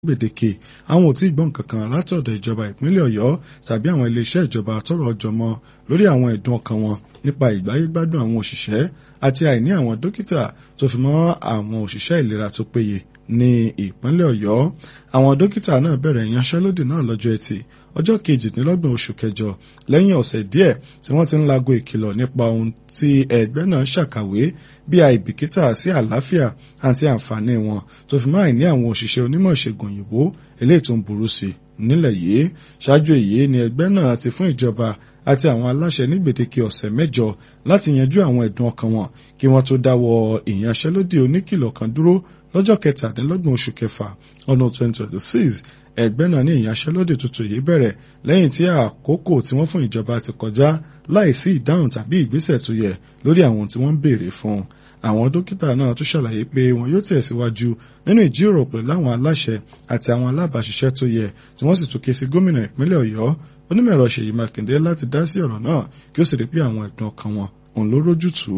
gbèdéke àwọn ò tí ì gbọ́ nǹkan kan látọ̀dọ̀ ìjọba ìpínlẹ̀ ọ̀yọ́ tàbí àwọn iléeṣẹ́ ìjọba tọ́rọ̀ ọjọ́ mọ́ lórí àwọn ẹ̀dùn ọkàn wọn nípa ìgbáyégbádùn àwọn òṣìṣẹ́ àti àìní àwọn dókítà tó fi mọ́ àwọn òṣìṣẹ́ ìlera tó péye ní ìpínlẹ̀ ọ̀yọ́ àwọn dókítà náà bẹ̀rẹ̀ ìyanṣẹ́lódì náà lọ́jọ́ ẹtì ọjọ́ kejìdínlọ́gbọ̀n oṣù kẹjọ lẹ́yìn ọ̀sẹ̀ díẹ̀ tí wọ́n ti ń lago ìkìlọ̀ nípa ohun tí ẹgbẹ́ náà ṣàkàwé bí àìbìkítà sí àlàáfíà àti àǹfààní wọn tó fi máa ní àwọn òṣìṣẹ́ onímọ̀ ìṣègùn òyìnbó eléyìí tó ń burú sí nílẹ̀ yìí ṣáájú èyí ni ẹgbẹ́ náà ti fún ìjọba àti àwọn aláṣẹ ní gbèdéke ọ̀sẹ̀ mẹ́jọ láti yanjú àwọn ẹ̀dùn ọkàn wọn kí wọ́n tó dáwọ́ ìyanṣẹ́lódì oníkìlọ̀ kan dúró lọ́jọ́ kẹtàdínlọ́gbọ̀n oṣù kẹfà ọdún 2026 ẹgbẹ́ náà ní ìyanṣẹ́lódì tuntun yìí bẹ̀rẹ̀ lẹ́yìn tí àkókò tí wọ́n fún ìjọba ti kọjá láìsí ìdáhùn tàbí ìgbésẹ̀ tó yẹ lórí àwọn tí wọ́n ń béèrè fún àwọn dókítà náà tún ṣàlàyé pé wọn yóò tẹ̀síwájú nínú ìjíròrò pẹ̀lú àwọn aláṣẹ àti àwọn alábàáṣiṣẹ́ tó yẹ tí wọ́n sì tún ké sí gómìnà ìpínlẹ̀ ọ̀yọ́ onímọ̀ẹ̀rọ ṣèyí mákindé láti dá sí ọ̀rọ̀ náà kí ó sì rí pé àwọn ẹ̀dùn ọkàn wọn òun ló rójútùú.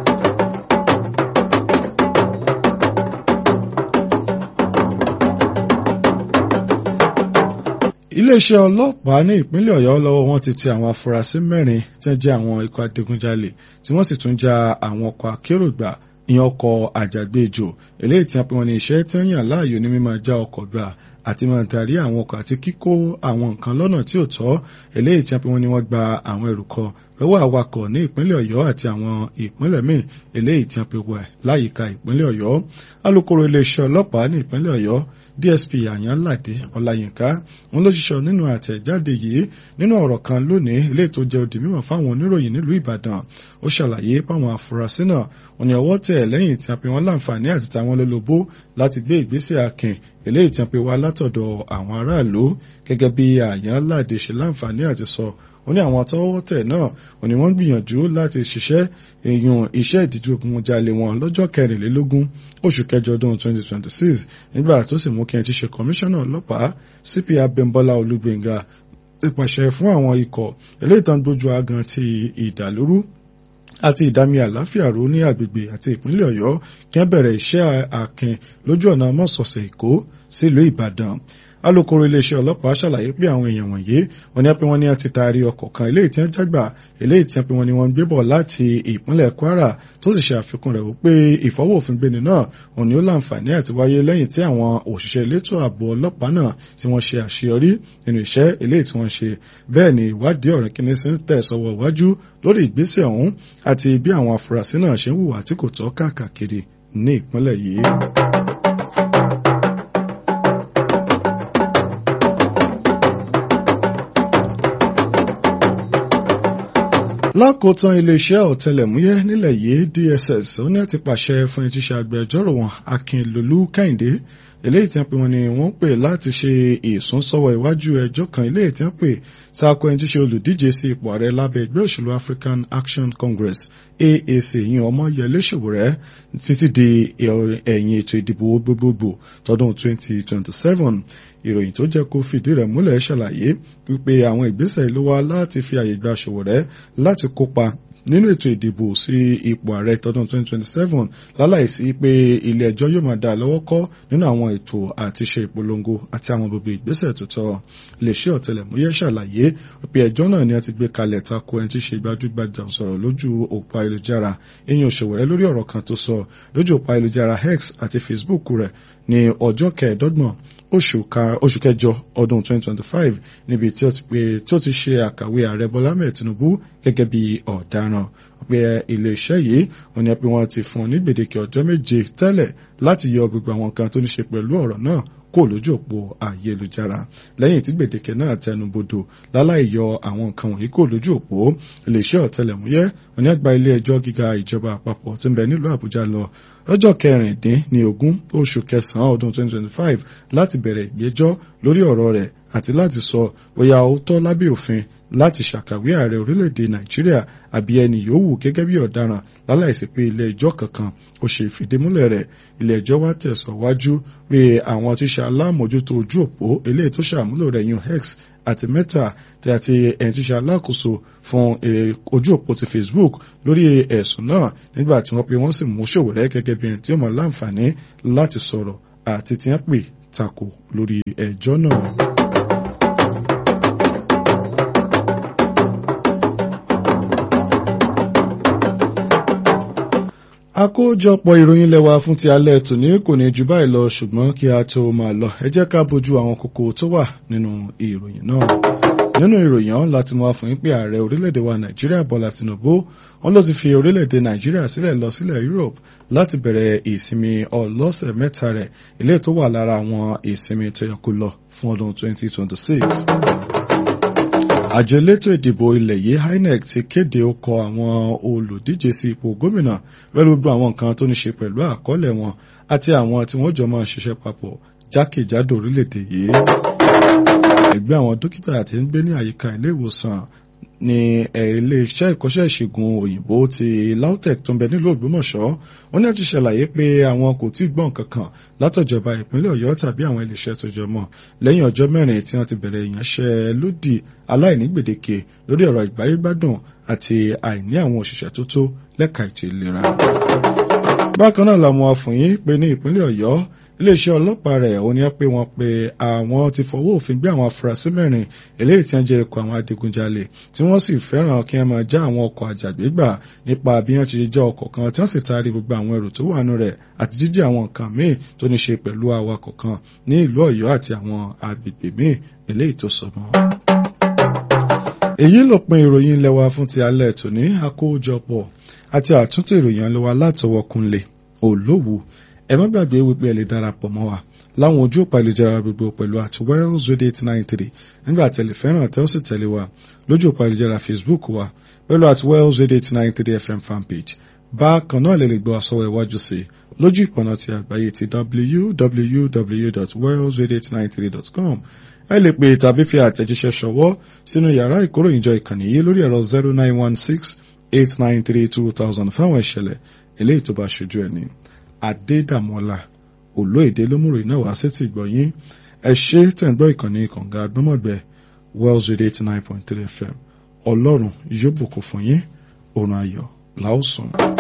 iléeṣẹ́ ọlọ́pàá ní ìpínlẹ̀ ọ̀yọ́ lọ́wọ́ wọn ti ti àwọn afurasí mẹ́rin tí wọ́n jẹ́ àwọn ikọ̀ adigunjalè tí wọ́n sì tún já àwọn ọkọ̀ akérò gbà ìyẹn ọkọ̀ àjàgbéjò eléyìí tí wọ́n pe wọn ní iṣẹ́ tí wọ́n yàn láàyò ní mímọ́ já ọkọ̀ gbà àti máa darí àwọn ọkọ̀ àti kíkó àwọn nǹkan lọ́nà tí ò tọ́ eléyìí tí wọ́n pe wọn ní wọ́n gba àwọn ẹrù kọ lọ́wọ́ awakọ̀ ní ìpínlẹ̀ ọ̀yọ́ àti àwọn ìpínlẹ̀ míì eléyìí tí wọ́n pe wà láyìíká ìpínlẹ̀ ọ̀yọ́ alukoro iléeṣẹ́ ọlọ́pàá ní ìpínlẹ̀ ọ̀yọ́ dsp àyànládé ọláyínká wọn ló ṣiṣọ nínú àtẹ̀jáde yìí nínú ọ̀rọ̀ kan lónìí eléyìí tó jẹ́ òdì mímọ̀ fáwọn oníròyìn nílùú ìbàdàn ó ṣàlàyé páwọn afurasí náà wọn ni ọwọ́ tẹ̀ lẹ́yìn tí a pe wọn láǹfààní àti táwọn lólobó láti gbé ìgbésẹ̀ akin eléyìí tí a pe wá látọ̀dọ̀ àwọn aráàlú gẹ́gẹ́ bí àyànládé ṣe láǹfààní àti sọ ó ní àwọn tọ́wọ́ tẹ̀ náà ó ní wọ́n gbìyànjú láti ṣiṣẹ́ èèyàn iṣẹ́ ìdíjọ́gunjalè wọn lọ́jọ́ kẹrìnlélógún oṣù kẹjọ ọdún 2026 nígbà tó sì mú kí n ti ṣe kọmíṣánná ọlọ́pàá cp abimbola olúgbénga ti pàṣẹ fún àwọn ikọ̀ eléyìí tán gbójú agan ti ìdàlúrú àti ìdámi àláfíà ró ní agbègbè àti ìpínlẹ̀ ọ̀yọ́ kí wọ́n bẹ̀rẹ̀ iṣẹ́ akin lójú ọ̀nà mọ́sọ̀ọ̀sẹ̀ èkó sílùú ìbàdàn alukoro iléeṣẹ́ ọlọ́pàá ṣàlàyé pé àwọn èèyàn wọ̀nyí wọ́n ní pé wọ́n ní ti taari ọkọ̀ kan eléyìí tí wọ́n jágbà eléyìí tí wọ́n pé wọ́n ní wọ́n ń gbé bọ̀ láti ìpínlẹ̀ kwara tó sì ṣe àfikún rẹ̀ wípé ìfọwọ́ òfin gbéni náà òun ni ó láǹfààní àti wáyé lẹ́yìn tí àwọn òṣìṣẹ́ elétò ààbò ọlọ́pàá náà tí wọ́n ṣe àṣeyọrí nínú iṣẹ́ eléyìí tí wọ́n ṣe bẹ́ẹ̀ ni ìwádìí ọ̀rẹ́ kíní sí ń tẹ̀ sọ́wọ́ iwájú lórí ìgbésẹ̀ ọ̀hún àti bí àwọn afurasí náà ṣe ń hùwà tí kò tọ́ káàkiri ní ìpínlẹ̀ yìí. lákòótán iléeṣẹ́ ọ̀tẹlẹ̀múyẹ́ nílẹ̀ yìí dss ó ní àti pàṣẹ fún ìtíṣẹ́ agbẹjọ́rò wọn akínlolú kẹ́hìndé eléyìí tí wọ́n pè wọ́n ní wọ́n pè láti ṣe ìsúnsọ́wọ́ iwájú ẹjọ́ kan eléyìí tí wọ́n pè sáàkó ẹni tí ṣe olùdíje sí ipò ààrẹ lábẹ́ ẹgbẹ́ òṣèlú African Action Congress AAC yìí Ọmọyẹlé Sowore títí di ẹ̀yìn ètò ìdìbò gbogbogbò tọdún 2027 ìròyìn tó jẹ́ kó fìdí rẹ̀ múlẹ̀ ṣàlàyé wípé àwọn ìgbésẹ̀ ló wá láti fi àyè gba Sowore láti kópa nínú ètò ìdìbò sí ipò ààrẹ tọdún 2027 láláìsí pé ilé ẹjọ́ yóò máa dá lọ́wọ́ kọ́ nínú àwọn ètò àti ṣe ìpolongo àti àwọn gbogbo ìgbésẹ̀ tó tọ́ iléeṣẹ́ ọ̀tẹlẹ̀múyẹ́ ṣàlàyé pé ẹjọ́ náà ni a ti gbé kalẹ̀ tako ẹni tí ṣe gbajúgbajà sọ̀rọ̀ lójú òpó ayélujára eyín Sowore lórí ọ̀rọ̀ kan tó sọ lójú òpó ayélujára X àti Facebook rẹ̀ ní ọjọ́ kẹẹ̀ẹ́dọ́gbọ̀n oṣù kẹjọ ọdún 2025 níbi tí ó ti ṣe àkàwé ààrẹ Bọ́lá Ahmed Tinubu gẹ́gẹ́ bí ọ̀daràn pé iléeṣẹ́ yìí wọ́n ní pé wọ́n ti fún un ní gbèdéke ọjọ́ méje tẹ́lẹ̀ láti yọ gbogbo àwọn kan tó ní ṣe pẹ̀lú ọ̀rọ̀ náà kó lójú òpó ayélujára lẹ́yìn tí gbèdéke náà tẹnubodò láláì yọ àwọn nǹkan wọ̀nyí kó lójú òpó iléeṣẹ́ ọ̀tẹlẹ̀múyẹ́ wọ́n ní àgbà ilé ẹjọ́ gíga ìjọba àpapọ̀ tó ń bẹ nílùú Àbújá lọ lọ́jọ́ kẹrìndín ní ogún oṣù kẹsàn-án ọdún 2025 láti bẹ̀rẹ̀ ìgbẹ́jọ́ lórí ọ̀rọ̀ rẹ̀ àti láti sọ bóyá ó tọ́ lábẹ́ òfin láti ṣàkàwé ààrẹ orílẹ̀-èdè Nàìjíríà àbí ẹni yòówù gẹ́gẹ́ bí ọ̀daràn láláìsí pé ilé ẹjọ́ kankan ó ṣe ìfìdímúlẹ̀ rẹ̀ ilé ẹjọ́ wá tẹ̀sọ̀wájú pé àwọn tí ṣe alámòjútó ojú òpó eléyìí tó ṣàmúlò rẹ̀ yun X àti Meta tí àti ẹni tí ṣe alákòóso fún ojú òpó ti Facebook lórí ẹ̀sùn náà nígbà tí wọ́n pe wọ́n sì mú Sowore gẹ́gẹ́ bí ẹni tí ó mọ̀ láǹfààní láti sọ̀rọ̀ àti tí wọ́n pè tako lórí ẹjọ́ náà. àkójọpọ̀ ìròyìn lẹ́wà fún ti alẹ́ tòní kò ní jù báyìí lọ ṣùgbọ́n kí a tó máa lọ ẹ jẹ́ ká bójú àwọn kókó tó wà nínú ìròyìn náà nínú ìròyìn ọ̀hún láti mú wá fún yín pé ààrẹ orílẹ̀-èdè wa nàìjíríà bọ́lá tìǹbù wọn ló ti fi orílẹ̀-èdè nàìjíríà sílẹ̀ lọ sílẹ̀ europe láti bẹ̀rẹ̀ ìsinmi ọlọ́sẹ̀ mẹ́ta rẹ̀ ilé tó wà lára àwọn ìsinmi tó yẹ kó lọ fún ọdún 2026 àjọ elétò ìdìbò ilẹ̀ yìí INEC ti kéde ọkọ àwọn olùdíje sí ipò gómìnà pẹ̀lú gbogbo àwọn nǹkan tó ní ṣe pẹ̀lú àkọọ́lẹ̀ wọn àti àwọn tí wọ́n jọ máa ṣiṣẹ́ papọ̀ jákèjádò orílẹ̀-èdè yìí. ẹgbẹ́ àwọn dókítà tí ń gbé ní àyíká ilé ìwòsàn ní ilé-iṣẹ́ ìkọ́ṣẹ́ ìṣègùn òyìnbó ti LAUTECH tó ń bẹ nílùú Ògbómọ̀ṣọ́ wọ́n ní àti ṣàlàyé pé àwọn kò tí ì gbọ́n kankan látọ̀jọba ìpínlẹ̀ Ọ̀yọ́ tàbí àwọn iléeṣẹ́ tó jọ mọ́ lẹ́yìn ọjọ́ mẹ́rin tí wọ́n ti bẹ̀rẹ̀ ìyanṣẹ́lódì aláìní gbèdéke lórí ọ̀rọ̀ ìgbáyégbádùn àti àìní àwọn òṣìṣẹ́ tó tó lẹ́ka ètò ìlera. bákan náà làwọn afọ̀yín pé ní ìpínlẹ̀ Ọ̀yọ́ iléeṣẹ́ ọlọ́pàá rẹ̀ ó ní pé wọ́n pe àwọn ti fọwọ́ òfin gbé àwọn afurasí mẹ́rin eléyìí tí wọ́n jẹ́ ikọ̀ àwọn adigunjalè tí wọ́n sì fẹ́ràn kí wọ́n máa já àwọn ọkọ̀ àjàgbégbà nípa bí wọ́n ti já ọkọ̀ kan tí wọ́n sì taari gbogbo àwọn ẹrù tó wà nù rẹ̀ àti jíjí àwọn nǹkan míì tó ní ṣe pẹ̀lú awakọ̀ kan ní ìlú Ọ̀yọ́ àti àwọn agbègbè míì eléyìí tó sọ mọ́. èyí lópin ìròyìn ilé wa fún ti alẹ́ tòní àkójọpọ̀ àti àtúntò ìròyìn ilé wa látọwọ́ Kúnlé Olówù ẹ má gbàgbé wípé ẹ lè darapọ̀ mọ́ wa láwọn ojú òpá ìlújára gbogbo pẹ̀lú àti Wells Radio eight nine three nígbà tẹ̀lé fẹ́ràn tẹ́ ó sì tẹ̀lé wa lójú òpá ìlújára Facebook wa pẹ̀lú àti Wells Radio eight nine three FM fanpage bákan náà lè lè gbọ́ àsọwọ́ iwájú sí i lójú ìpọ̀nà ti àgbáyé ti www.wellsradio893.com ẹ lè pè tàbí fi àtẹ̀jíṣẹ́ ṣọwọ́ sínú yàrá ìkóròyìnjọ ìkànnì yìí lórí ẹ̀rọ zero nine one six eight nine three two thousand fáwọn ìṣẹ̀lẹ̀ eléyìí tó bá ṣojú ẹni. Adédàmọ́lá olóèdè lómùrò iná wá sí ti gbọ̀yìn ẹ ṣe tẹ̀gbọ́ ìkànnì kànga agbọ́mọ̀gbẹ́ Wells Radio eighty nine point three FM ọlọ́run yóò bùkún fún yín òrùn ayọ̀ làásùn.